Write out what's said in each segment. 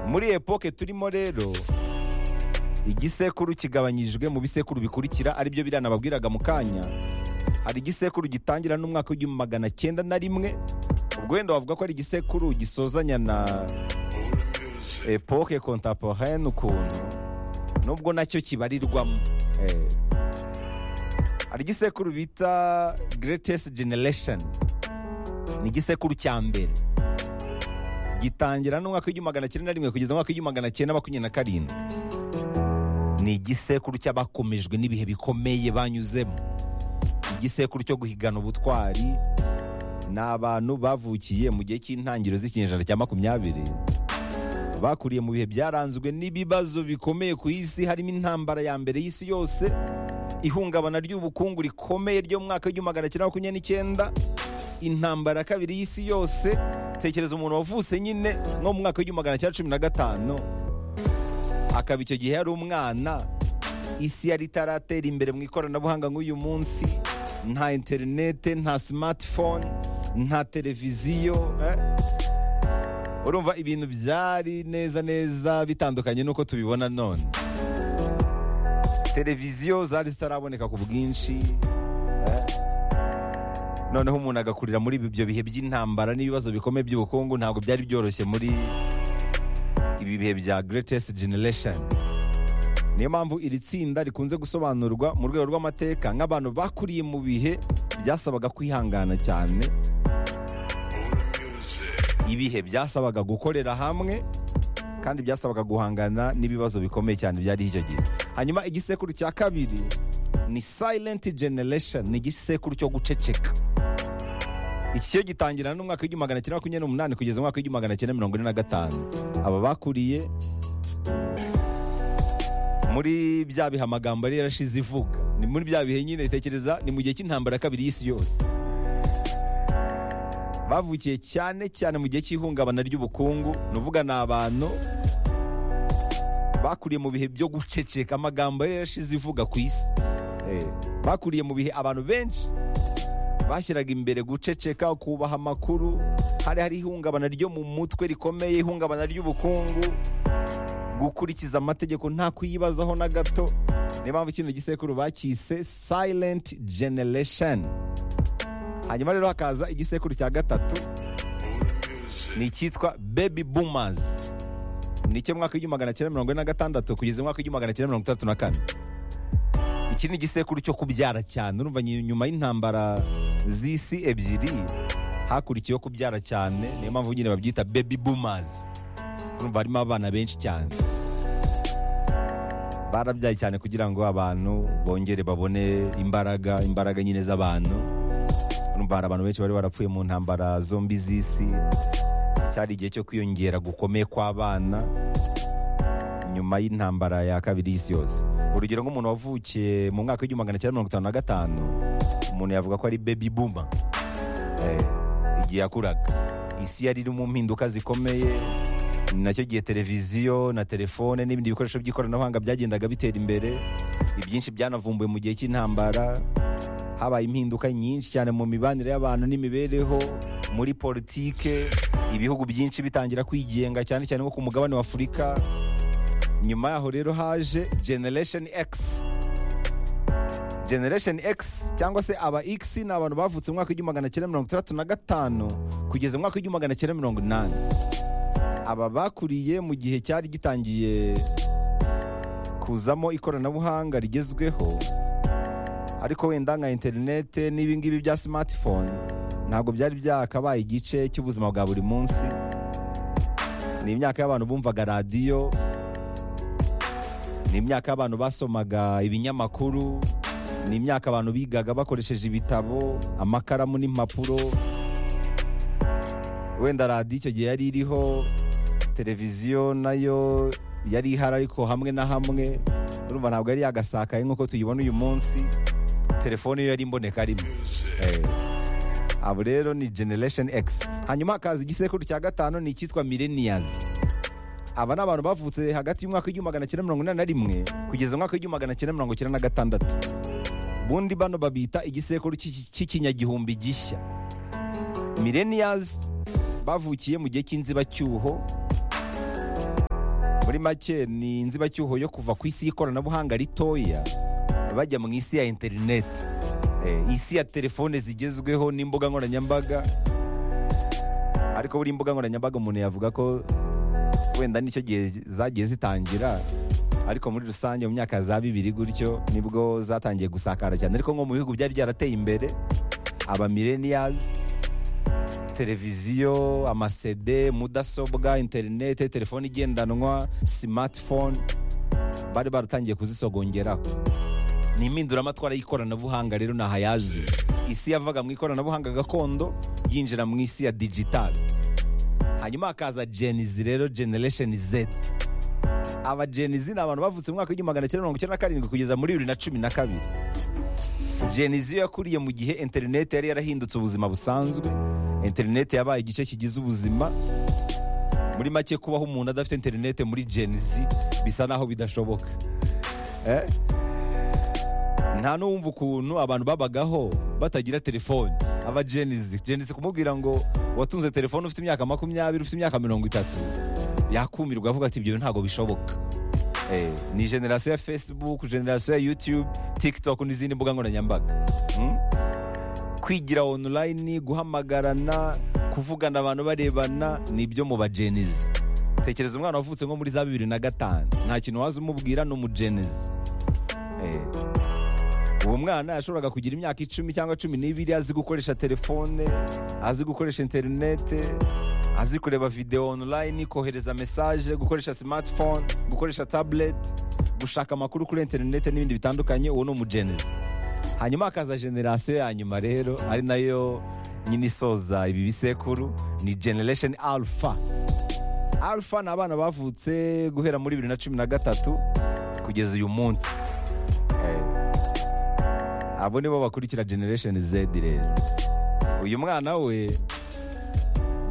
muri epoke turimo rero igisekuru kigabanyijwe mu bisekuru bikurikira aribyo biriya nababwiraga mu kanya hari igisekuru gitangira n'umwaka w'igihumbi magana cyenda na rimwe ubwo wenda wavuga ko ari igisekuru gisozanya na epoke kontaporene ukuntu nubwo nacyo kibarirwamo Eh. hari igisekuru bita greatest generation ni igisekuru cya mbere gitangira n'umwaka w'igihumbi magana cyenda na rimwe kugeza mu mwaka w'igihumbi magana cyenda makumyabiri na karindwi ni igisekuru cy'abakomejwe n'ibihe bikomeye banyuzemo igisekuru cyo guhigana ubutwari ni abantu bavukiye mu gihe cy'intangiriro z'ikinyejana cya makumyabiri bakuriye mu bihe byaranzwe n'ibibazo bikomeye ku isi harimo intambara ya mbere y'isi yose ihungabana ry'ubukungu rikomeye ryo mu mwaka w'igihumbi magana cyenda makumyabiri n'icyenda intambara ya kabiri y'isi yose tekereza umuntu wavutse nyine nko mu mwaka w'igihumbi magana cyenda cumi na gatanu akaba icyo gihe yari umwana isi yari itaratera imbere mu ikoranabuhanga nk'uyu munsi nta interinete nta simatifone nta televiziyo eh? urumva ibintu byari neza neza bitandukanye n'uko tubibona none televiziyo zari zitaraboneka ku bwinshi eh? noneho umuntu agakurira muri ibyo bihe by'intambara n'ibibazo bikomeye by'ubukungu ntabwo byari byoroshye muri ibi bihe bya greatest generation niyo mpamvu iri tsinda rikunze gusobanurwa mu rwego rw'amateka nk'abantu bakuriye mu bihe byasabaga kwihangana cyane ibihe byasabaga gukorera hamwe kandi byasabaga guhangana n'ibibazo bikomeye cyane byari icyo gihe hanyuma igisekuru cya kabiri ni silent generation ni igisekuru cyo guceceka iki cyo gitangira n'umwaka w'igihumbi magana cyenda makumyabiri n'umunani kugeza mu mwaka w'igihumbi magana cyenda mirongo ine na gatanu aba bakuriye muri bya bihe amagambo yari yarashize ivuga ni muri bya bihe nyine tekereza ni mu gihe cy'intambara ya kabiri y'isi yose bavukiye cyane cyane mu gihe cy'ihungabana ry'ubukungu ni uvuga ni abantu bakuriye mu bihe byo guceceka amagambo yari yarashize ivuga ku isi Eh, bakuriye mu bihe abantu benshi bashyiraga imbere guceceka kubaha amakuru hari hari ihungabana ryo mu mutwe rikomeye ihungabana ry'ubukungu gukurikiza amategeko nta kuyibazaho na gato niyo mpamvu kino gisekuru bacyise silent generation hanyuma rero hakaza igisekuru cya gatatu ni icyitwa baby boomers ni icy'umwaka w'igihumbi magana cyenda mirongo ine na gatandatu kugeza mu mwaka w'igihumbi magana cyenda mirongo itandatu na kane iki ni igisekuru cyo kubyara cyane urumva nyi- nyuma y'intambara z'isi ebyiri hakurikiyeho kubyara cyane niyo mpamvu nyine babyita baby boomers urumva harimo abana benshi cyane barabyaye cyane kugira ngo abantu bongere babone imbaraga imbaraga nyine z'abantu urumva hari abantu benshi bari barapfuye mu ntambara zombi z'isi cyari igihe cyo kwiyongera gukomeye kw'abana nyuma y'intambara ya kabiri y'isi yose urugero nk'umuntu wavukiye mu mwaka w'igihumbi magana cyenda mirongo itanu na gatanu umuntu yavuga ko ari baby boomer Eh, igihe yakuraga isi yari iri mu mpinduka zikomeye ni nacyo gihe televiziyo na telefone n'ibindi bikoresho by'ikoranabuhanga byagendaga bitera imbere ibyinshi byanavumbuwe mu gihe cy'intambara habaye impinduka nyinshi cyane mu mibanire y'abantu n'imibereho muri politike ibihugu byinshi bitangira kwigenga cyane cyane nko ku mugabane wa afurika nyuma yaho rero haje generation x generation x cyangwa se aba x ni abantu bavutse mu mwaka w'igihumbi magana cyenda mirongo itandatu na gatanu kugeza mu mwaka w'igihumbi magana cyenda mirongo inani aba bakuriye mu gihe cyari gitangiye kuzamo ikoranabuhanga rigezweho ariko wenda nka interinete n'ibi ngibi bya smartphone ntabwo byari byakabaye igice cy'ubuzima bwa buri munsi ni imyaka y'abantu bumvaga radiyo ni imyaka abantu basomaga ibinyamakuru ni imyaka abantu bigaga bakoresheje ibitabo amakaramu n'impapuro wenda radiyo icyo gihe yari iriho televiziyo nayo yari ihari ariko hamwe na hamwe urumva ntabwo yari yagasakaye nk'uko tuyibona uyu munsi telefone yo yari imboneka rimwe Eh, abo rero ni generation x hanyuma hakaza igisekuru cya gatanu ni icyitwa millennials aba ni abantu bavutse hagati y'umwaka w'igihumbi magana cyenda mirongo inani na rimwe kugeza umwaka w'igihumbi magana cyenda mirongo cyenda na gatandatu ubundi bano babita igisekuru cy'iki- cy'ikinyagihumbi gishya millennials bavukiye mu gihe cy'inzibacyuho muri make ni inzibacyuho yo kuva ku isi y'ikoranabuhanga ritoya bajya mu isi ya interineti Eh, isi ya telefone zigezweho n'imbuga nkoranyambaga ariko buri imbuga nkoranyambaga umuntu yavuga ko wenda nicyo gihe zagiye zitangira ariko muri rusange mu myaka ya za bibiri gutyo nibwo zatangiye gusakara cyane ariko nko mu bihugu byari byarateye imbere aba millennials televiziyo amasede mudasobwa interinete telefone igendanwa smartphone bari baratangiye kuzisogongeraho ni impinduramatwara y'ikoranabuhanga rero ni aha yazi isi yavaga mu ikoranabuhanga gakondo yinjira mu isi ya digitali hanyuma hakaza genizi rero generation z aba genizi ni abantu bavutse mu mwaka w'igihumbi magana cyenda mirongo icyenda na karindwi kugeza muri bibiri na cumi na kabiri genizi yo yakuriye mu gihe interineti yari yarahindutse ubuzima busanzwe interineti yabaye igice kigize ubuzima muri make kubaho umuntu adafite interineti muri genizi bisa naho bidashoboka Eh? nta n'uwumva ukuntu abantu babagaho batagira telefone aba genizi genizi kumubwira ngo watunze telefone ufite imyaka makumyabiri ufite imyaka mirongo itatu yakumirwa avuga ati ibyo ntabwo bishoboka Eh, ni generasiyo ya facebook generasiyo ya youtube tiktok n'izindi mbuga nkoranyambaga Mm? kwigira online guhamagarana kuvugana abantu barebana ni ibyo mu bagenizi tekereza umwana wavutse nko muri za bibiri na gatanu nta kintu waza umubwira ni umugenizi Eh, uwo mwana yashoboraga kugira imyaka icumi cyangwa cumi n'ibiri azi gukoresha telefone azi gukoresha interinete azi kureba videwo online kohereza mesaje gukoresha smartphone gukoresha tablet gushaka amakuru kuri interinete n'ibindi bitandukanye uwo ni umugenizi hanyuma hakaza generasiyo ya nyuma rero ari nayo nyine isoza ibi bisekuru ni generation alpha alpha ni abana bavutse guhera muri bibiri na cumi na gatatu kugeza uyu munsi Eh, abo nibo bakurikira generation z rero uyu mwana we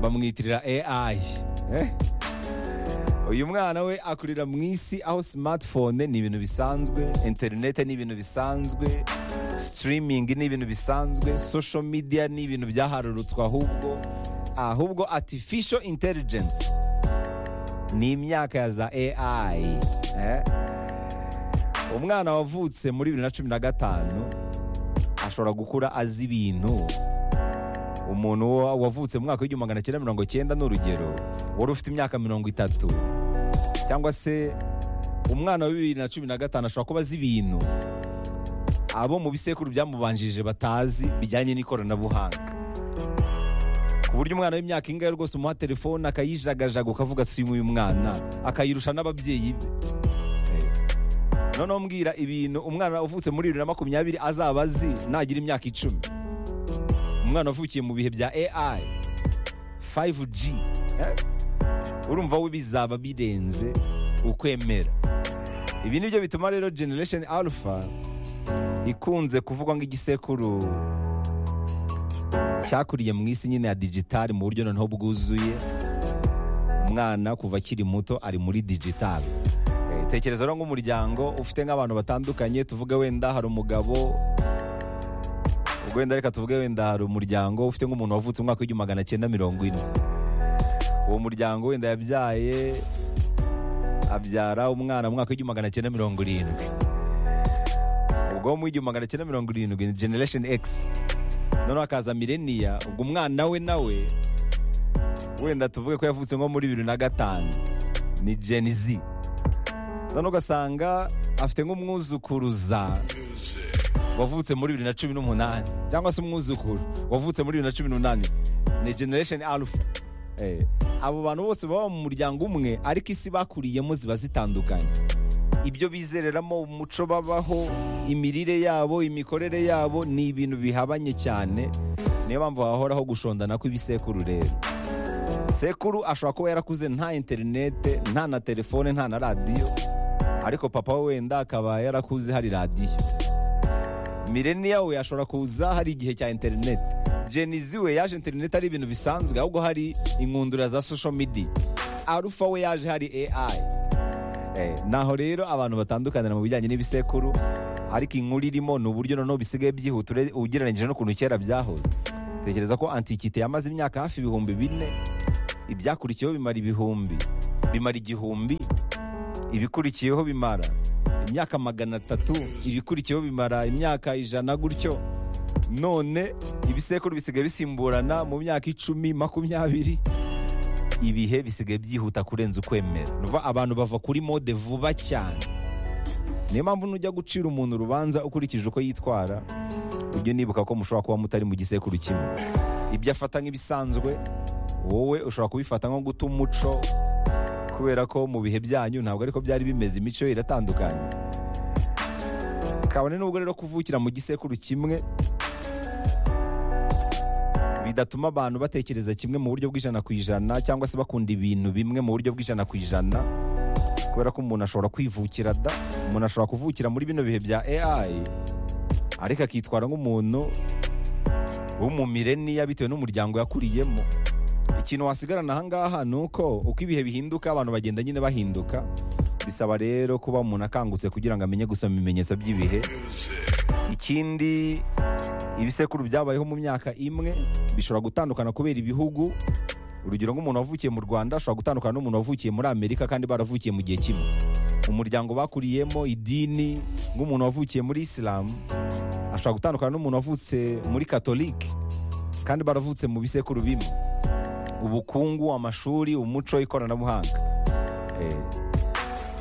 bamwitirira ai Eh? uyu mwana we akurira mu isi aho smartphone ni ibintu bisanzwe interinete ni ibintu bisanzwe streaming ni ibintu bisanzwe social media ni ibintu byaharurutswe ahubwo ahubwo artificial intelligence ni imyaka ya za ai eh? umwana wavutse muri bibiri na cumi na gatanu ashobora gukura azi ibintu umuntu wa- wavutse mu mwaka w'igihumbi magana cyenda mirongo cyenda ni urugero wari ufite imyaka mirongo itatu cyangwa se umwana wa bibiri na cumi na gatanu ashobora kuba azi ibintu abo mu bisekuru byamubanjirije batazi bijyanye n'ikoranabuhanga ku buryo umwana w'imyaka ingahe rwose umuha telefone akayijagajaga ukavuga si uyu mwana akayirusha n'ababyeyi be Eh, noneho mbwira ibintu umwana uvutse muri bibiri na makumyabiri azaba azi nagira imyaka icumi umwana wavukiye mu bihe bya ai 5g eh? urumva we bizaba birenze ukwemera ibi nibyo bituma rero generation alpha ikunze kuvugwa nk'igisekuru cyakuriye mu isi nyine ya digitali mu buryo noneho bwuzuye umwana kuva akiri muto ari muri digitali Eh, tekereza rero nk'umuryango ufite nk'abantu batandukanye tuvuge wenda hari umugabo ubwo wenda reka tuvuge wenda hari umuryango ufite nk'umuntu wavutse mu mwaka w'igihumbi magana cyenda mirongo ine uwo muryango wenda yabyaye abyara umwana mu mwaka w'igihumbi magana cyenda mirongo irindwi ubwo mu w'igihumbi magana cyenda mirongo irindwi ni generation x noneho hakaza mileniya ubwo umwana we nawe wenda tuvuge ko yavutse nko muri bibiri na gatanu ni gen z noneho ugasanga afite nk'umwuzukuruza wavutse muri bibiri na cumi n'umunani cyangwa se umwuzukuru wavutse muri bibiri na cumi n'umunani ni generation alpha Eh, abo bantu bose baba mu muryango umwe ariko isi bakuriyemo ziba zitandukanye ibyo bizereramo umuco babaho imirire yabo imikorere yabo ni ibintu bihabanye cyane niyo mpamvu hahoraho gushondana kw'ibisekuru rero sekuru ashobora kuba yarakuze nta interinete nta na telefone nta na radiyo ariko papa we wenda akaba yarakuze hari radiyo mileniya we ashobora kuza hari igihe cya interinete genizi we yaje interinete ari ibintu bisanzwe ahubwo hari inkundura za social media arufa we yaje hari ai Eh, naho rero abantu batandukanira mu bijyanye n'ibisekuru ariko inkuru irimo ni uburyo noneho bisigaye byihuta ure- ugereranyije n'ukuntu kera byahoze tekereza ko antikite yamaze imyaka hafi ibihumbi bine ibyakurikiyeho bimara ibihumbi bimara igihumbi ibikurikiyeho bimara imyaka magana atatu ibikurikiyeho bimara imyaka ijana gutyo none ibisekuru bisigaye bisimburana mu myaka icumi makumyabiri ibihe bisigaye byihuta kurenza ukwemera ni ukuvuga abantu bava kuri mode vuba cyane niyo mpamvu nujya gucira umuntu urubanza ukurikije uko yitwara ujye unibuka ko mushobora kuba mutari mu gisekuru kimwe ibyo afata nk'ibisanzwe wowe ushobora kubifata nko guta umuco kubera ko mu bihe byanyu ntabwo ariko byari bimeze imico iratandukanye kabone n'ubwo rero kuvukira mu gisekuru kimwe bidatuma abantu batekereza kimwe mu buryo bw'ijana ku ijana cyangwa se bakunda ibintu bimwe mu buryo bw'ijana ku ijana kubera ko umuntu ashobora kwivukira da umuntu ashobora kuvukira muri bino bihe bya AI ariko akitwara nk'umuntu w'umumileniya bitewe n'umuryango yakuriyemo ikintu wasigarana ahangaha ni uko uko ibihe bihinduka abantu bagenda nyine bahinduka bisaba rero kuba umuntu akangutse kugira ngo amenye gusoma ibimenyetso by'ibihe ikindi ibisekuru byabayeho mu myaka imwe bishobora gutandukana kubera ibihugu urugero nk'umuntu wavukiye mu rwanda ashobora gutandukana n'umuntu wavukiye muri amerika kandi baravukiye mu gihe kimwe umuryango bakuriyemo idini nk'umuntu wavukiye muri isilamu ashobora gutandukana n'umuntu wavutse muri katolike kandi baravutse mu bisekuru bimwe ubukungu amashuri umuco ikoranabuhanga Eh,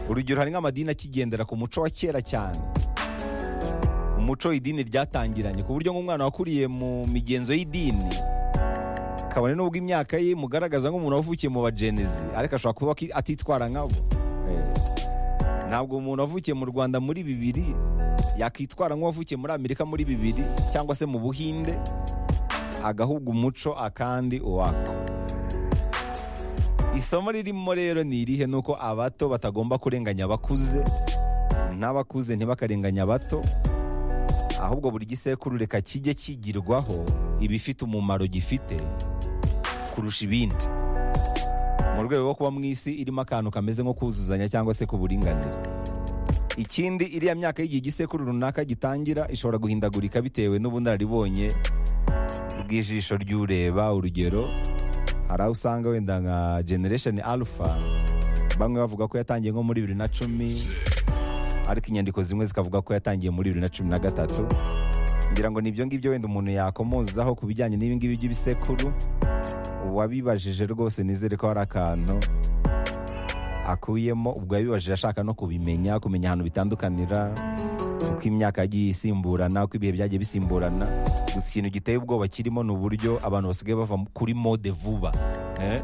urugero hari nk'amadini akigendera ku muco wa kera cyane umuco idini ryatangiranye ku buryo nk'umwana wakuriye mu migenzo y'idini kabone n'ubwo imyaka ye mugaragaza nk'umuntu wavukiye mu bajenezi ariko ashobora kuba aki- atitwara nkabo Eh, ntabwo umuntu wavukiye mu rwanda muri bibiri yakitwara nk'uwavukiye muri amerika muri bibiri cyangwa se mu buhinde agahugu umuco akandi uwako isomo ririmo rero ni irihe ni uko abato batagomba kurenganya abakuze n'abakuze ntibakarenganya abato ahubwo buri gisekuru reka kijye kigirwaho ibifite umumaro gifite kurusha ibindi mu rwego rwo kuba mu isi irimo akantu kameze nko kuzuzanya cyangwa se k'uburinganire ikindi iriya myaka y'igihe igisekuru runaka gitangira ishobora guhindagurika bitewe n'ubunararibonye bw'ijisho ry'ureba urugero hari aho usanga wenda nka generation alpha bamwe bavuga ko yatangiye nko muri bibiri na cumi ariko inyandiko zimwe zikavuga ko yatangiye muri bibiri na cumi na gatatu ngira ngo ni ibyo ngibyo wenda umuntu yakomozaho ku bijyanye n'ibingibi by'ibisekuru uwabibajije rwose nizere ko hari akantu akuyemo ubwo yabibajije ashaka no kubimenya kumenya ahantu bitandukanira uko imyaka yagiye isimburana uko ibihe byagiye bisimburana gusa ikintu giteye ubwoba kirimo ni uburyo abantu basigaye bava kuri mode vuba eh?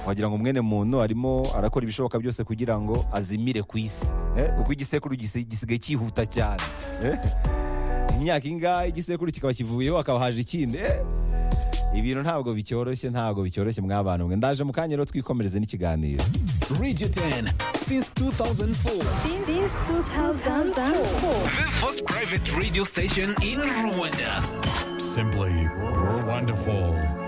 wagira ngo mwene muntu arimo arakora ibishoboka byose kugira ngo azimire ku isi eh? uko igisekuru gisi- gisigaye cyihuta cyane eh? imyaka ingahe igisekuru kikaba kivuyeho hakaba haje ikindi eh? ibintu ntabwo bicyoroshye ntabwo bicyoroshye mw'abantu mwe ndaje mu kanya rero twikomereze n'ikiganiro Radio 10 since 2004. since 2004. The first private radio station in Rwanda. Simply, we're wonderful.